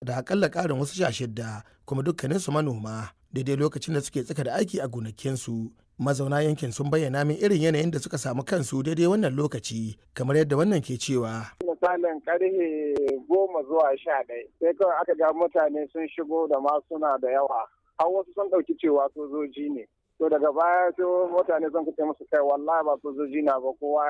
da akalla ƙarin wasu sha shidda kuma dukkaninsu manoma daidai lokacin da suke tsaka da aiki a gonakinsu mazauna yankin sun bayyana min irin yanayin da suka samu kansu daidai wannan lokaci kamar yadda wannan ke cewa misalin karfe goma zuwa sha ɗaya sai kawai aka ga mutane sun shigo da masuna da yawa har wasu sun ɗauki cewa sojoji ne to daga baya sai mutane sun kace musu kai wallahi ba sojoji na ba kowa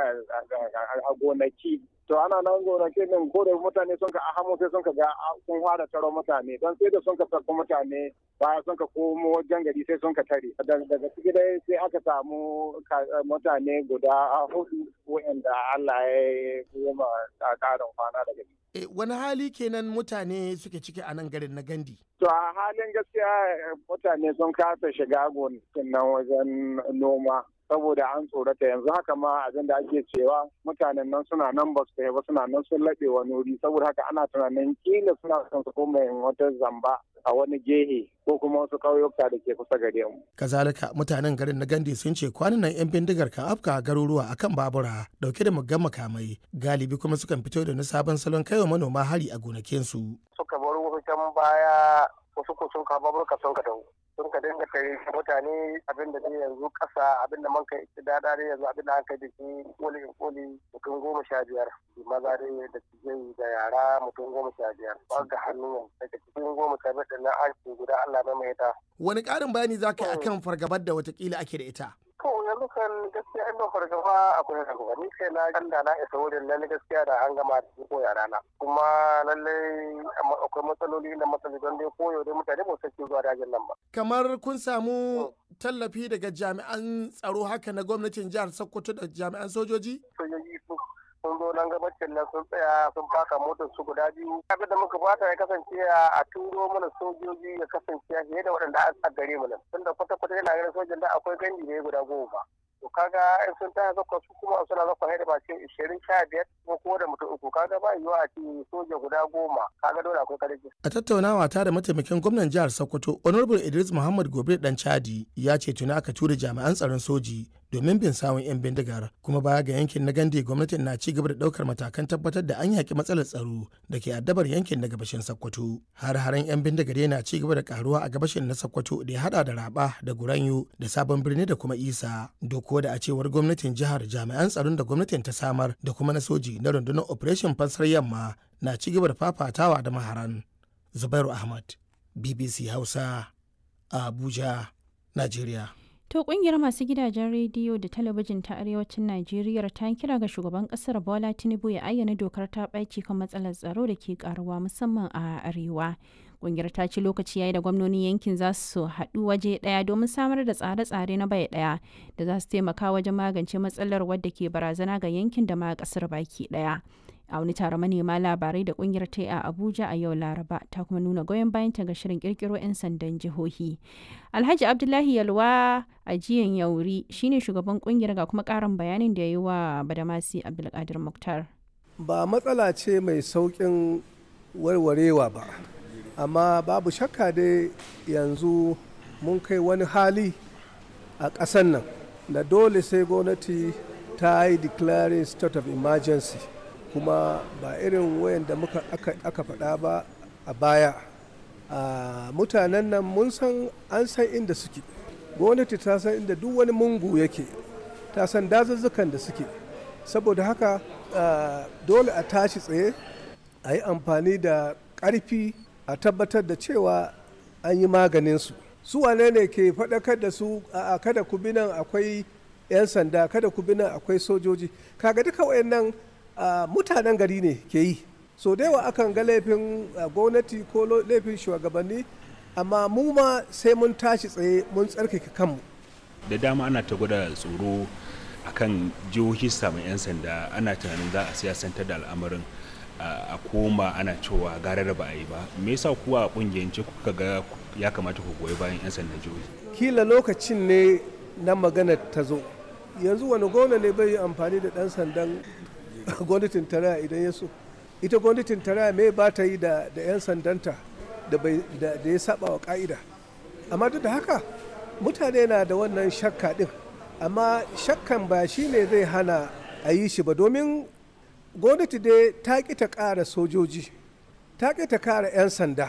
a gonaki to ana nan gonaki din ko da mutane sun ka ahamo sai sun ka ga sun fara taro mutane don sai da sun ka tarko mutane baya sun ka komo wajen gari sai sun ka tare daga ciki dai sai aka samu mutane guda hudu wa'anda Allah ya yi ma karin kwana daga ciki E, wani hali kenan mutane suke ciki a nan garin na gandi? To a halin gaskiya mutane sun kasa shiga gonakin nan wajen noma saboda an tsorata yanzu haka ma abin da ake cewa mutanen nan suna nan ba su ba suna nan sun laɓe wani wuri saboda haka ana tunanin kila suna son su koma wata zamba a wani gehe ko kuma wasu ƙauyuka da ke kusa gare mu. Kazalika mutanen garin na Gandi sun ce kwanan nan 'yan bindigar kan afka garuruwa akan babura dauke da muggan makamai galibi kuma sukan fito da na sabon salon kaiwa manoma hari a gonakinsu. Suka bar wasu can baya wasu ko sun kawo baburka sun ka dawo. sun ka dinga kai mutane abin da yanzu kasa abin da man kai dada dai yanzu abin da an kai da shi koli koli mutum goma sha biyar maza dai da tijai da yara mutum goma sha biyar ba ga hannu daga cikin goma sha biyar na an guda Allah mai mai ta. Wani ƙarin bayani za ka yi akan fargabar da watakila ake da ita? To yanzu kan gaskiya ina fargaba akwai fargaba ni kai na kan da na isa wurin lalle gaskiya da an gama da ko yara na kuma lalle akwai matsaloli da matsaloli don dai koyo dai mutane ba su zuwa dajin nan ba. Kamar kun samu tallafi daga jami'an tsaro haka na gwamnatin jihar Sokoto da jami'an sojoji? Sojoji sun zo nan gabacin nan sun tsaya sun faka motar su guda biyu abin da muka fata ya kasance a turo mana sojoji ya kasance fiye da waɗanda a gare mu nan tunda kwata kwata yana ganin sojan da akwai gandi ne guda goma to kaga in sun taya zakwa su kuma suna zakwa haida ba ce ishirin sha biyar ko ko da mutum uku kaga ba yiwuwa a ce soja guda goma kaga dole akwai karfi. a tattaunawa ta da mataimakin gwamnan jihar sokoto honorable idris muhammad gobe dan chadi ya ce tuni aka tura jami'an tsaron soji domin bin sawun 'yan bindigar kuma baya ga yankin na gande gwamnatin na ci gaba da daukar matakan tabbatar da an yaki matsalar tsaro da ke addabar yankin na gabashin sokoto har haren 'yan bindigar yana ci gaba da karuwa a gabashin na sokoto da ya hada da raba da guranyo da sabon birni da kuma isa doko da a cewar gwamnatin jihar jami'an tsaron da gwamnatin ta samar da kuma na soji na rundunar operation fansar yamma na ci gaba da fafatawa da maharan zubairu ahmad bbc hausa abuja najeriya To kungiyar masu gidajen rediyo da talabijin ta arewacin Najeriya ta kira ga shugaban kasar Bola Tinubu ya ayyana dokar ta ɓaci kan matsalar tsaro da ke karuwa musamman a arewa. Kungiyar ta ce lokaci yayi da gwamnonin yankin za su haɗu waje ɗaya domin samar da tsare-tsare na bai ɗaya da za su taimaka wajen magance matsalar wadda ke barazana ga yankin da ma ƙasar baki ɗaya. a wani taron manema labarai da kungiyar ta a abuja a yau laraba ta kuma nuna goyon bayanta ga shirin kirkiro 'yan sandan jihohi alhaji abdullahi yalwa a jiyan yauri shine shugaban kungiyar ga kuma karin bayanin da ya yi wa badamasi abdulkadir muktar ba matsala ce mai saukin warwarewa ba amma babu shakka dai yanzu mun kai wani hali a ƙasan nan da dole sai gwamnati ta yi declaring state of emergency kuma ba irin wayan da muka aka faɗa ba a baya a mutanen nan mun san an san inda suke gwamnati ta san inda duk wani mungu yake ta san dazuzzukan da suke saboda haka dole a tashi tsaye a yi amfani da ƙarfi a tabbatar da cewa an yi maganinsu su wane ne ke faɗakar da su a kada ku bi nan akwai 'yan sanda kada ku bi nan akwai sojoji kaga duka wayannan Uh, mutanen gari ne ke yi so da yawa akan ga laifin uh, gwamnati ko laifin shugabanni amma mu ma sai mun tashi tsaye mun tsarkake kanmu da dama ana ta gwada tsoro akan jihohi samun 'yan sanda ana tunanin za a siyasantar da al'amarin uh, a koma ana cewa gara da ba a yi ba me yasa kuwa a kungiyance kuka ga ya kamata ku goyi bayan 'yan sandan jihohi kila lokacin ne na magana ta zo yanzu wani gona ne bai yi amfani da dan sandan gwamnatin tarayya idan ya so ita gwamnatin tarayya mai ba ta yi da 'yan sandanta da ya saba wa ka'ida amma duk da haka mutane na da wannan shakka din amma shakkan ba shi ne zai hana a yi shi ba domin gwamnati dai ta ƙi ta ƙara sojoji ta ƙi ta ƙara 'yan sanda